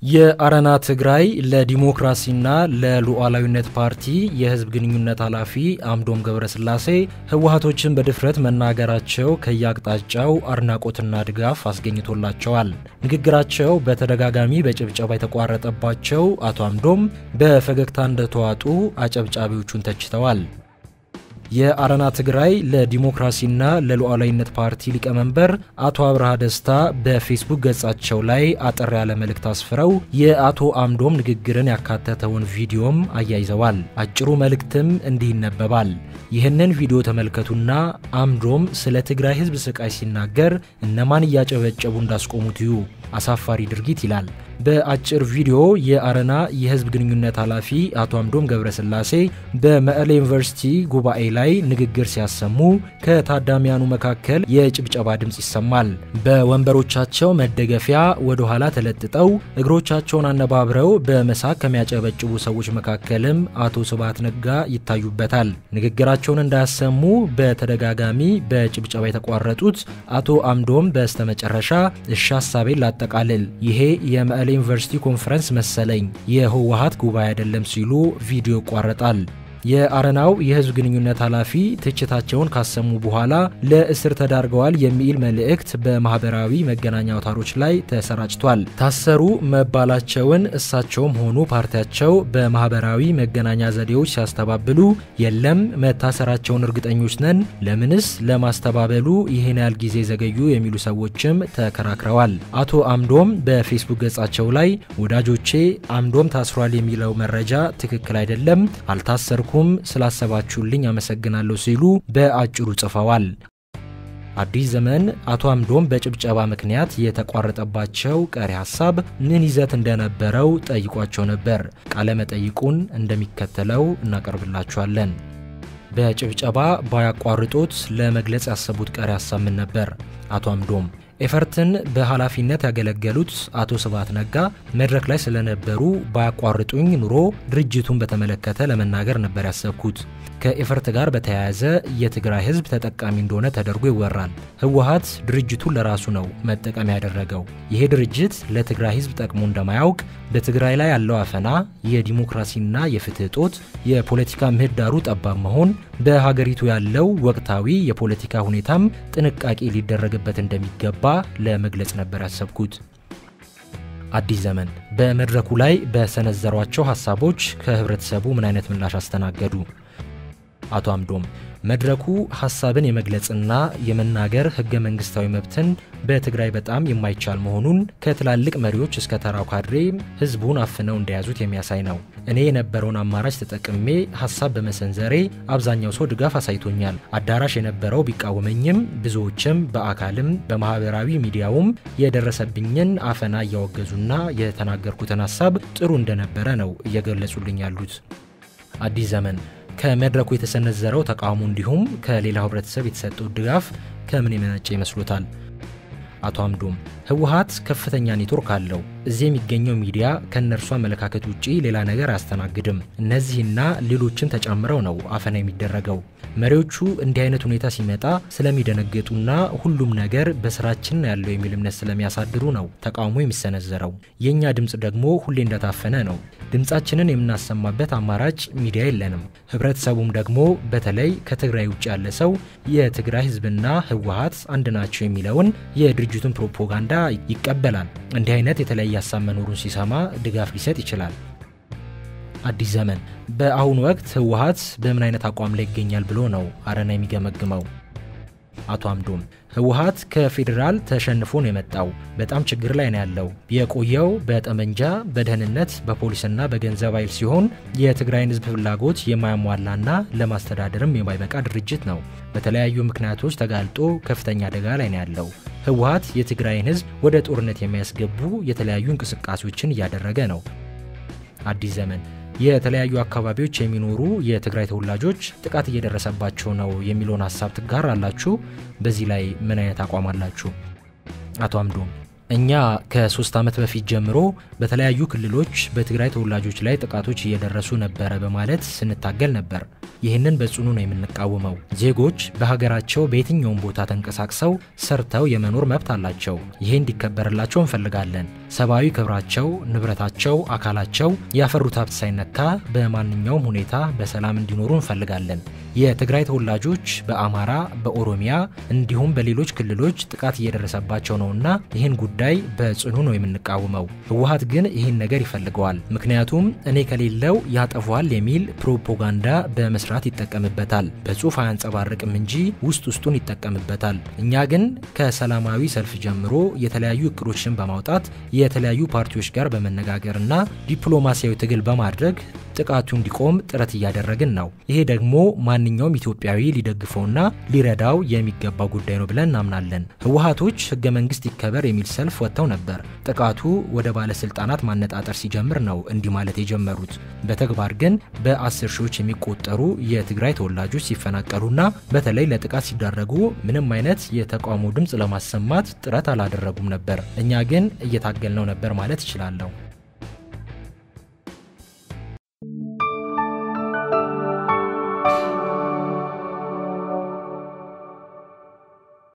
የአረና ትግራይ ለዲሞክራሲና ለሉዓላዊነት ፓርቲ የህዝብ ግንኙነት ኃላፊ አምዶም ገብረስላሴ ህወሀቶችን በድፍረት መናገራቸው ከየአቅጣጫው አድናቆትና ድጋፍ አስገኝቶላቸዋል። ንግግራቸው በተደጋጋሚ በጭብጨባ የተቋረጠባቸው አቶ አምዶም በፈገግታ እንደተዋጡ አጨብጫቢዎቹን ተችተዋል። የአረና ትግራይ ለዲሞክራሲና ለሉዓላዊነት ፓርቲ ሊቀመንበር አቶ አብርሃ ደስታ በፌስቡክ ገጻቸው ላይ አጠር ያለ መልእክት አስፍረው የአቶ አምዶም ንግግርን ያካተተውን ቪዲዮም አያይዘዋል። አጭሩ መልእክትም እንዲህ ይነበባል። ይህንን ቪዲዮ ተመልከቱና አምዶም ስለ ትግራይ ህዝብ ስቃይ ሲናገር እነማን እያጨበጨቡ እንዳስቆሙት እዩ። አሳፋሪ ድርጊት ይላል። በአጭር ቪዲዮ የአረና የህዝብ ግንኙነት ኃላፊ አቶ አምዶም ገብረስላሴ በመቀሌ ዩኒቨርሲቲ ጉባኤ ላይ ንግግር ሲያሰሙ ከታዳሚያኑ መካከል የጭብጨባ ድምፅ ይሰማል። በወንበሮቻቸው መደገፊያ ወደ ኋላ ተለጥጠው እግሮቻቸውን አነባብረው በመሳቅ ከሚያጨበጭቡ ሰዎች መካከልም አቶ ስብሃት ነጋ ይታዩበታል። ንግግራቸውን እንዳያሰሙ በተደጋጋሚ በጭብጨባ የተቋረጡት አቶ አምዶም በስተመጨረሻ እሺ ሀሳቤን ላጠቃልል፣ ይሄ የመቀሌ ዩኒቨርሲቲ ኮንፈረንስ መሰለኝ የህወሀት ጉባኤ አይደለም ሲሉ ቪዲዮ ይቋረጣል። የአረናው የህዝብ ግንኙነት ኃላፊ ትችታቸውን ካሰሙ በኋላ ለእስር ተዳርገዋል የሚል መልእክት በማህበራዊ መገናኛ አውታሮች ላይ ተሰራጭቷል። ታሰሩ መባላቸውን እሳቸውም ሆኑ ፓርቲያቸው በማህበራዊ መገናኛ ዘዴዎች ሲያስተባብሉ የለም መታሰራቸውን እርግጠኞች ነን፣ ለምንስ ለማስተባበሉ ይህን ያህል ጊዜ ዘገዩ የሚሉ ሰዎችም ተከራክረዋል። አቶ አምዶም በፌስቡክ ገጻቸው ላይ ወዳጆቼ አምዶም ታስሯል የሚለው መረጃ ትክክል አይደለም፣ አልታሰር ኩም ስላሰባችሁልኝ አመሰግናለሁ ሲሉ በአጭሩ ጽፈዋል። አዲስ ዘመን አቶ አምዶም በጭብጨባ ምክንያት የተቋረጠባቸው ቀሪ ሀሳብ ምን ይዘት እንደነበረው ጠይቋቸው ነበር። ቃለ መጠይቁን እንደሚከተለው እናቀርብላችኋለን። በጭብጨባ ባያቋርጦት ለመግለጽ ያሰቡት ቀሪ ሀሳብ ምን ነበር? አቶ አምዶም ኤፈርትን በኃላፊነት ያገለገሉት አቶ ስብሃት ነጋ መድረክ ላይ ስለነበሩ ባያቋርጡኝ ኑሮ ድርጅቱን በተመለከተ ለመናገር ነበር ያሰብኩት። ከኤፈርት ጋር በተያያዘ የትግራይ ሕዝብ ተጠቃሚ እንደሆነ ተደርጎ ይወራል። ህወሀት ድርጅቱን ለራሱ ነው መጠቀሚያ ያደረገው። ይሄ ድርጅት ለትግራይ ሕዝብ ጠቅሞ እንደማያውቅ፣ በትግራይ ላይ ያለው አፈና፣ የዲሞክራሲና የፍትህ እጦት፣ የፖለቲካ ምህዳሩ ጠባብ መሆን፣ በሀገሪቱ ያለው ወቅታዊ የፖለቲካ ሁኔታም ጥንቃቄ ሊደረግበት እንደሚገባ ለመግለጽ ነበር ያሰብኩት። አዲስ ዘመን በመድረኩ ላይ በሰነዘሯቸው ሀሳቦች ከህብረተሰቡ ምን አይነት ምላሽ አስተናገዱ? አቶ አምዶም መድረኩ ሀሳብን የመግለጽና የመናገር ህገ መንግስታዊ መብትን በትግራይ በጣም የማይቻል መሆኑን ከትላልቅ መሪዎች እስከ ተራው ካድሬ ህዝቡን አፍነው እንደያዙት የሚያሳይ ነው። እኔ የነበረውን አማራጭ ተጠቅሜ ሀሳብ በመሰንዘሬ አብዛኛው ሰው ድጋፍ አሳይቶኛል። አዳራሽ የነበረው ቢቃወመኝም ብዙዎችም በአካልም በማህበራዊ ሚዲያውም የደረሰብኝን አፈና እያወገዙና የተናገርኩትን ሀሳብ ጥሩ እንደነበረ ነው እየገለጹልኝ ያሉት። አዲስ ዘመን ከመድረኩ የተሰነዘረው ተቃውሞ እንዲሁም ከሌላው ህብረተሰብ የተሰጠው ድጋፍ ከምን የመነጨ ይመስሎታል? አቶ አምዶም ህወሀት ከፍተኛ ኔትወርክ አለው። እዚህ የሚገኘው ሚዲያ ከእነርሱ አመለካከት ውጪ ሌላ ነገር አያስተናግድም። እነዚህና ሌሎችን ተጨምረው ነው አፈና የሚደረገው። መሪዎቹ እንዲህ አይነት ሁኔታ ሲመጣ ስለሚደነግጡና ሁሉም ነገር በስራችን ያለው የሚል እምነት ስለሚያሳድሩ ነው ተቃውሞ የሚሰነዘረው። የእኛ ድምፅ ደግሞ ሁሌ እንደታፈነ ነው። ድምፃችንን የምናሰማበት አማራጭ ሚዲያ የለንም። ህብረተሰቡም ደግሞ በተለይ ከትግራይ ውጭ ያለ ሰው የትግራይ ህዝብና ህወሀት አንድ ናቸው የሚለውን የድርጅቱን ፕሮፓጋንዳ ይቀበላል። እንዲህ አይነት የተለያየ ሀሳብ መኖሩን ሲሰማ ድጋፍ ሊሰጥ ይችላል። አዲስ ዘመን በአሁኑ ወቅት ህወሀት በምን አይነት አቋም ላይ ይገኛል ብሎ ነው አረና የሚገመግመው? አቶ አምዶም ህወሀት ከፌዴራል ተሸንፎ ነው የመጣው። በጣም ችግር ላይ ነው ያለው። የቆየው በጠመንጃ በደህንነት በፖሊስና በገንዘብ ኃይል ሲሆን የትግራይን ህዝብ ፍላጎት የማያሟላና ለማስተዳደርም የማይበቃ ድርጅት ነው። በተለያዩ ምክንያቶች ተጋልጦ ከፍተኛ አደጋ ላይ ነው ያለው። ህወሀት የትግራይን ህዝብ ወደ ጦርነት የሚያስገቡ የተለያዩ እንቅስቃሴዎችን እያደረገ ነው። አዲስ ዘመን የተለያዩ አካባቢዎች የሚኖሩ የትግራይ ተወላጆች ጥቃት እየደረሰባቸው ነው የሚለውን ሀሳብ ትጋራላችሁ? በዚህ ላይ ምን አይነት አቋም አላችሁ? አቶ አምዶም እኛ ከሶስት ዓመት በፊት ጀምሮ በተለያዩ ክልሎች በትግራይ ተወላጆች ላይ ጥቃቶች እየደረሱ ነበረ በማለት ስንታገል ነበር። ይህንን በጽኑ ነው የምንቃወመው። ዜጎች በሀገራቸው በየትኛውም ቦታ ተንቀሳቅሰው ሰርተው የመኖር መብት አላቸው። ይሄ እንዲከበርላቸው እንፈልጋለን። ሰብአዊ ክብራቸው፣ ንብረታቸው፣ አካላቸው ያፈሩት ሀብት ሳይነካ በማንኛውም ሁኔታ በሰላም እንዲኖሩ እንፈልጋለን። የትግራይ ተወላጆች በአማራ፣ በኦሮሚያ እንዲሁም በሌሎች ክልሎች ጥቃት እየደረሰባቸው ነውና ይህን ጉዳይ በጽኑ ነው የምንቃወመው። ህወሀት ግን ይህን ነገር ይፈልገዋል። ምክንያቱም እኔ ከሌለው ያጠፏል የሚል ፕሮፓጋንዳ በመስራት ይጠቀምበታል። በጽሁፍ አያንጸባርቅም እንጂ ውስጥ ውስጡን ይጠቀምበታል። እኛ ግን ከሰላማዊ ሰልፍ ጀምሮ የተለያዩ እቅዶችን በማውጣት የተለያዩ ፓርቲዎች ጋር በመነጋገርና ዲፕሎማሲያዊ ትግል በማድረግ ጥቃቱ እንዲቆም ጥረት እያደረግን ነው። ይሄ ደግሞ ማንኛውም ኢትዮጵያዊ ሊደግፈውና ሊረዳው የሚገባ ጉዳይ ነው ብለን እናምናለን። ህወሀቶች ህገ መንግስት ይከበር የሚል ሰልፍ ወጥተው ነበር። ጥቃቱ ወደ ባለስልጣናት ማነጣጠር ሲጀምር ነው እንዲህ ማለት የጀመሩት። በተግባር ግን በአስር ሺዎች የሚቆጠሩ የትግራይ ተወላጆች ሲፈናቀሉና በተለይ ለጥቃት ሲዳረጉ ምንም አይነት የተቃውሞ ድምፅ ለማሰማት ጥረት አላደረጉም ነበር። እኛ ግን እየታገልነው ነበር ማለት እችላለሁ።